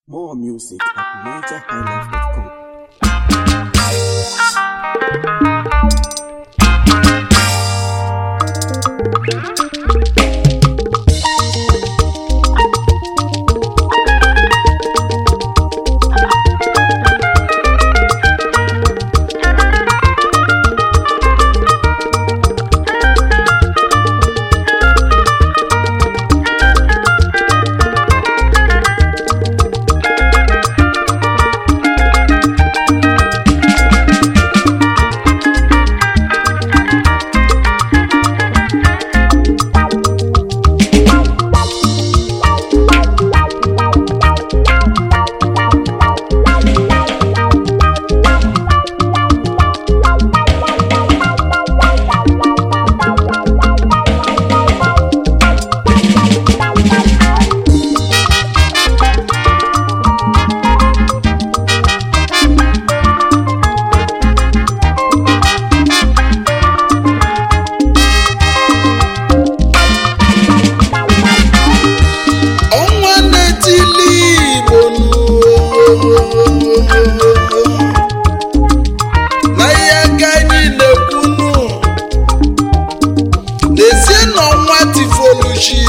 More music at nigerhighlife.com. ọnwa na-etili igbo na ihe aka anyị na-ekwunu n'ezie na ọnwa tifoluchi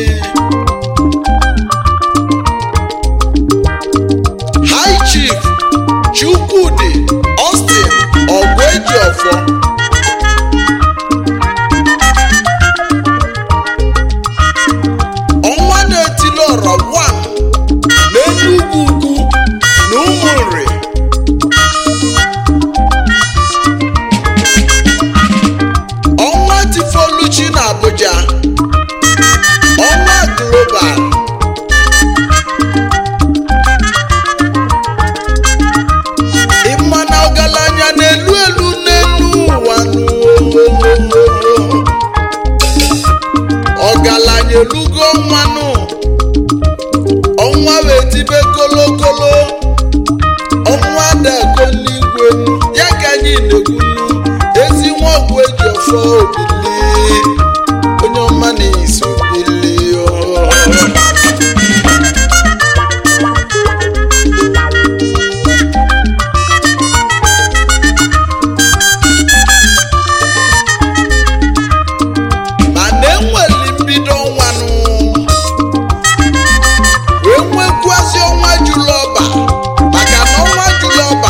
high chief chukwudi austin ọgwụejiọfọ ọnwa na-etili ọrọ 1 n'enugwu ugwu na ụmụnri ọnwa tifoluchi na abuja ọnwa global ịma na ọgaranya na-elu elu n'elu ụwa n'ụwa ọgaranya elugo ọnwanụ ọnwa wee tibe kolokolo ọnwa dago n'igwe ya ka anyị na-ekwunu ezi nwa ọgwụ eji ọfọ obili onye ọma na-esi obili mana enweli mbido ọnwanụ wee nwekwuazị ọnwa julọba maka na ọnwa julọba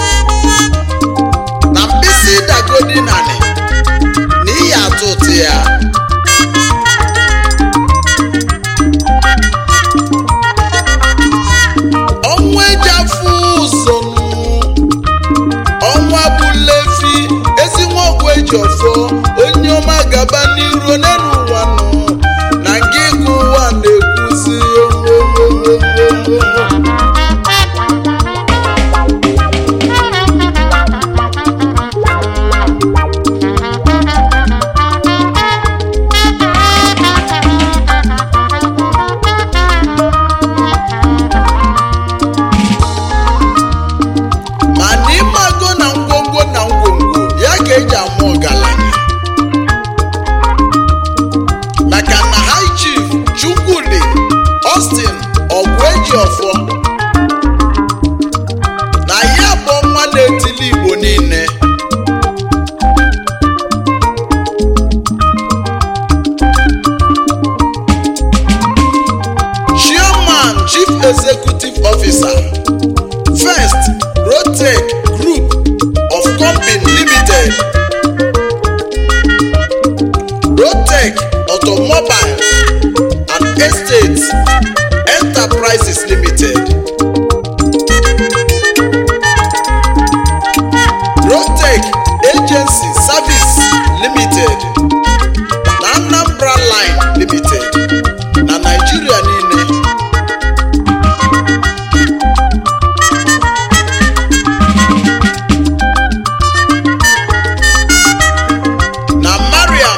na mkpịsị dagodi nani na iyi atụ ụtụ ya ọnwa eji afụ ụzọ ọnwa bụ lefi ezi nwa ọgwụ eji ọfọ onye ọma gaba n'iru n'elu ụwa nọ na nke ịgụ ụwa na-ekwuzi mana ịmago na ngwongwo na ngwongwo ya ka eji ama ọgaranya maka na high chief chukwudi austin ọgwụejiọfọ na ya bụ nwa na-etili igbo niile chairman chief executive officer first rotec group of company limited rotec automobile and estates enterprises limited rotec agency service limited na anambra line limited na naijiria niile na mariam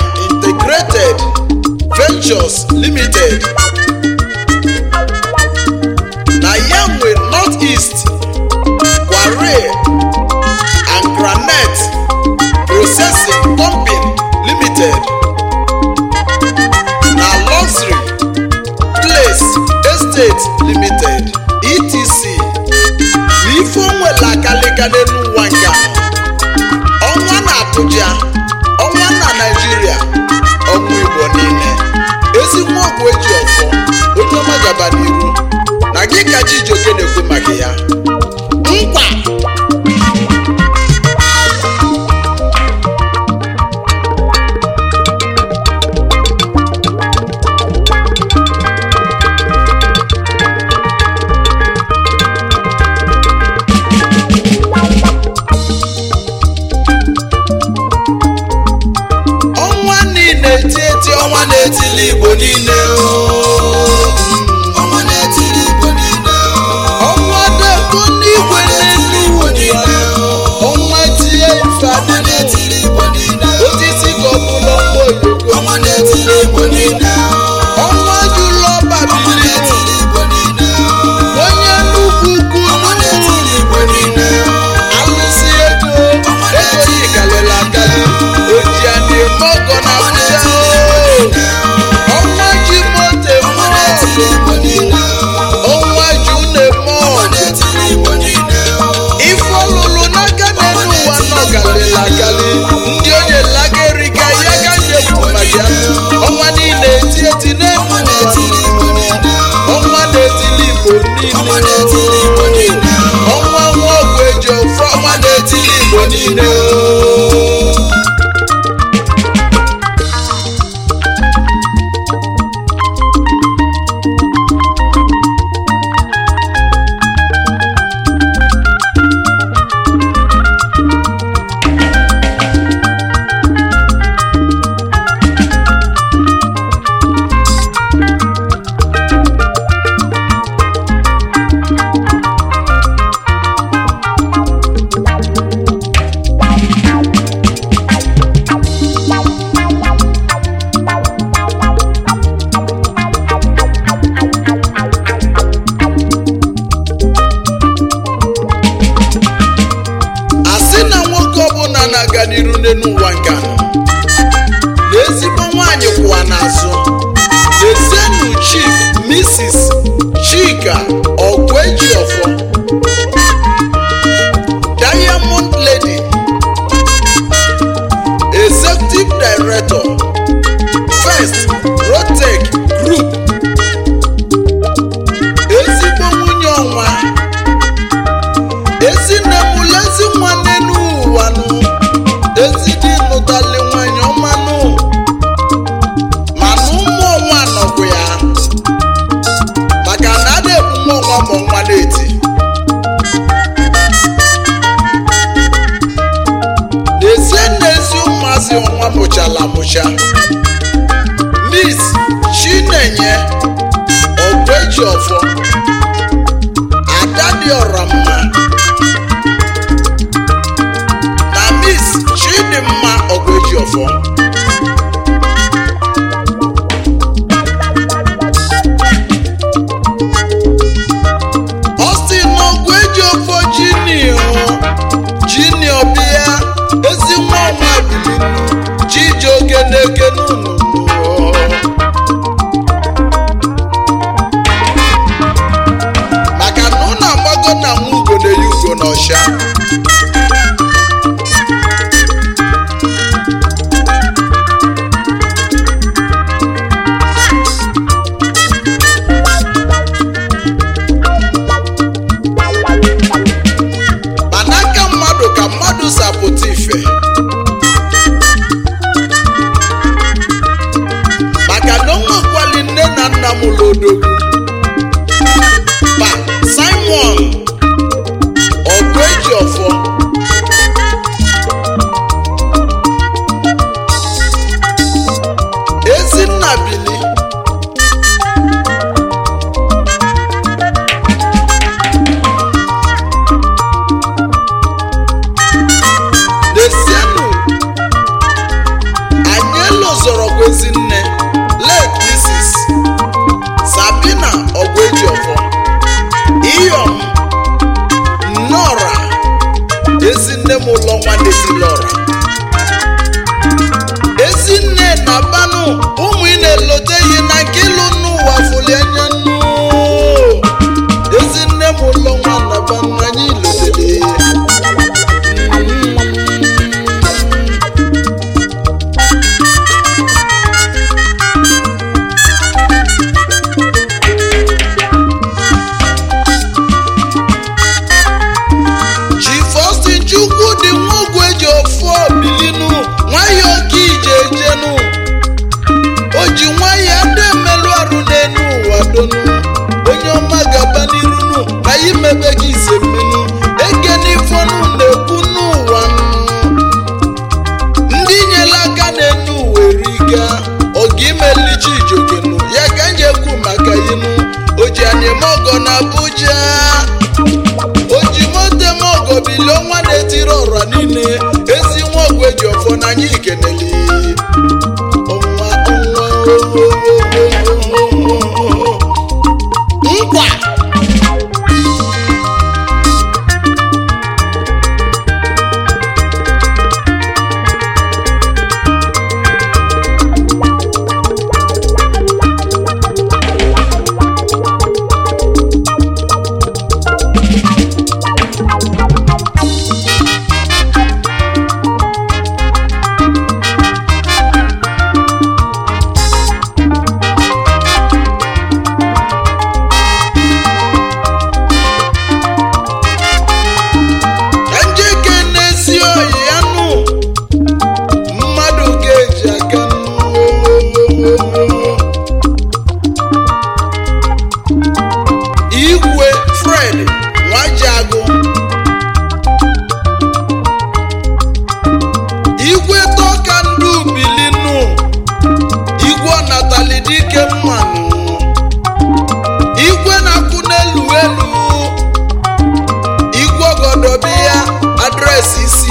integrated ventures limited aga n'elu ụwa nke a ọnwa na Abuja ọnwa na Naịjirịa ọnwa Igbo niile ezigbo ọgwụ eji ọfọ onye ọma gaba n'iru na gị ka Chijioke na-ekwu maka ya nkwa ọnwa niile eti eti ọnwa na-etili Igbo niile oo. ọnwa na-etiri Igbo niile ọnwa deko n'igwe n'elu ụwa ọnwa tie ife ọnwa adịghị na-etiri Igbo niile osisi ka ọ bụla ọkpọ oyoko ọnwa na-etiri Igbo niile ọnwa jụlọ ọnwa babili na-etiri Igbo niile onye nnukwu ukwu ọnwa na-etiri Igbo niile alụsị ego ego yi galịrị agalị oji a na-eme ọgọ na ọnwa Abuja na-etiri Igbo niile ọnwa ji moto eme ọnwa na-etiri Igbo niile ọnwa ji unu eme ọnwa ọgụ na-etiri Igbo niile ife ọlụlụ n'aka n'elu ụwa nọ galịla agalị ndị onye lageriga ya ga nyekwu maka ya ọnwa niile eti eti n'elu ọnwa ụwa na-etiri Igbo niile ọnwa na-etili igbo ọnwa niile na-etiri Igbo niile ọnwa nwa ọgwụ eji ofe ọnwa na-etili igbo niile asị na nwoke ọbụla na-aga n'iru n'elu ụwa nke a na ezigbo nwaanyị kwụwa n'azụ lezienụ chief mrs chika ọgwejiọfọ diamond lady executive director first rotec group ezigbo nwunye ọnwa ezinne m lezi nwanne n'ụwa nụ ezi dị nụtali nwanyị ọmanụ mana ụmụ ọnwa nọkwu ya maka na a na-ebu nwa ọnwa ma ọnwa na-eti n'ezie n'ezi ụmụazị ọnwa mụchala amụcha miss chinenye ọgbeji ọfọ ada dị ọra mma na miss chidimma ọgbejiọfọ Austin ọgbejiọfọ jinio jinio bịa ezi nwa ọnwa bilinu chijioke na-eke n'ụnụ maka na ụnụ agbago na nwa ugo na-eyi ugo n'ọsha ma n'aka mmadụ ka mmadụ sapụta ife maka na o nwekwali nne na nna m lodogwu pa simon ọgụejiọfọ ezinna bili Desienu anyị elozorokwa ezinne late Mrs. Sabina Ogwejiofo Iyom Nnọra ezinne m ụlọ nwanne Tilọra ezinne na banụ ụmụ ị na-eloteghị na nke ịlụ n'ụwa fụli anya nnu ezinne m ụlọ nwa na banụ anyị lotere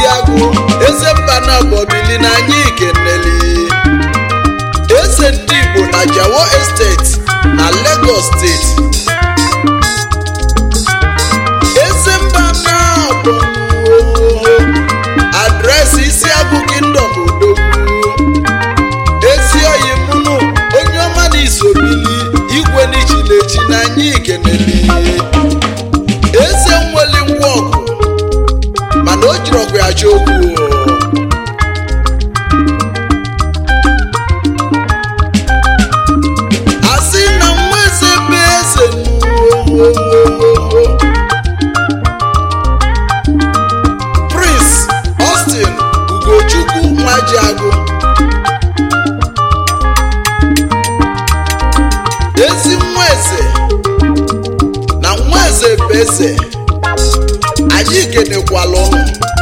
agụ eze mba na bọbili na anyị ikeneli eze ndị igbo na jawo esteti na lagos steeti eze mba na bụ adresị isi agụ kingdom odogwu ezi oyi mụnụ onye ọma na isobili igwe n'ichilechi na anyị ikeneli eze nweli ngwa ọgụ mana o jiri ọgụ ya chọ okwu asị na nwa eze bụ eze nuo prince austin ugochukwu nwajiagụ ezi nwa eze na nwa eze bụ eze anyị kenekwala ụnụ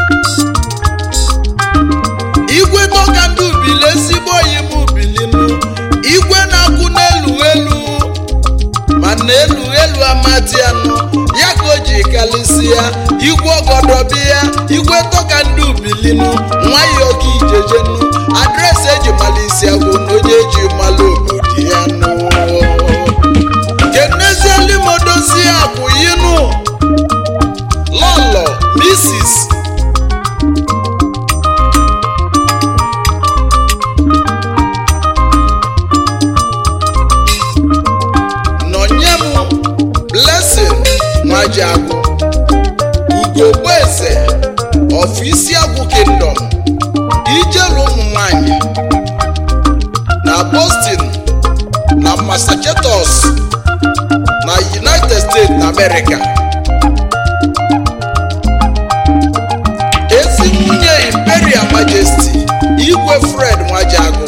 igwe dọka ndị ubili ezigbo oyi m ubilinu igwe na-akwụ n'elu elu ma na-elu elu amati anụ ya ka o ji kalịsịa igwe ọgọdọbi ya igwe dọka ndị ubilinu nwayọọ ka ijejenu adresị eji malisi agwụ na onye eji malụ obodo ya nụ kenezielimodozi akwụ yinu lọlọ misis nọnye m blessing nwajiagụ ugogbeeze of isiagwụ kingdom ijelu ụmụ nwanyị na boston na massachusetts na united states na america ezi nwunye imperial majesty igwe fred nwajiagụ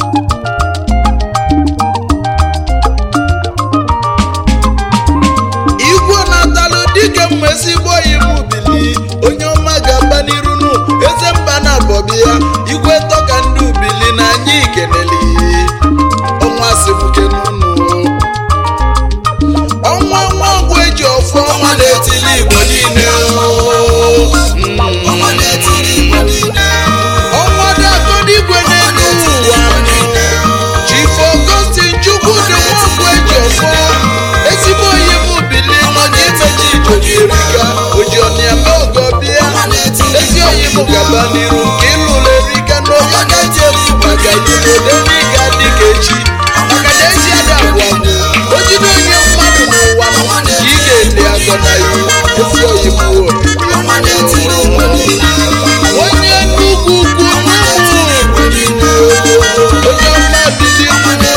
igwe na-atalụ dike mma ezigbo oyi m ubili onye ọma ga-aba n'iru nu eze mba na bọbi ya igwe tọka ndị ubili na anyị ikeneli ọnwa sibuke n'unu ọnwa nwa ọgwụ eji ọfụ ọnwa na-etili igbo niile ọnwa na-etiri igbo niile ọnwa dagọdigwe n'elu ụwa chief augustin chukwu dị nwaọgwụ eji ọfọ ezigbo oyi m bili nọ n'imeji ijoji erika ojiọniame ogo bịa ezi oyi m gaba n'iru nke ịlụrụ erika n'oge gaji efu maka ilode n'ịga dịka echi maka na echi ada abụọ abụ o jide onye mmadụ n'ụwa ka ị ga-ele agọ na iwu ezi oyi m ọnwa na-etiri igbo niile onye nnukwu ukwu n'ụmụ onye ọma bili onye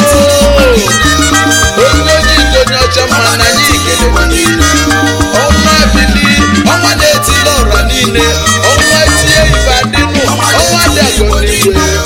oji onye ọcha mma na anyị ikele ọnwa bili ọnwa na-etili ọra niile ọnwa tie ife adịnụ ọnwa dị agọ n'igwe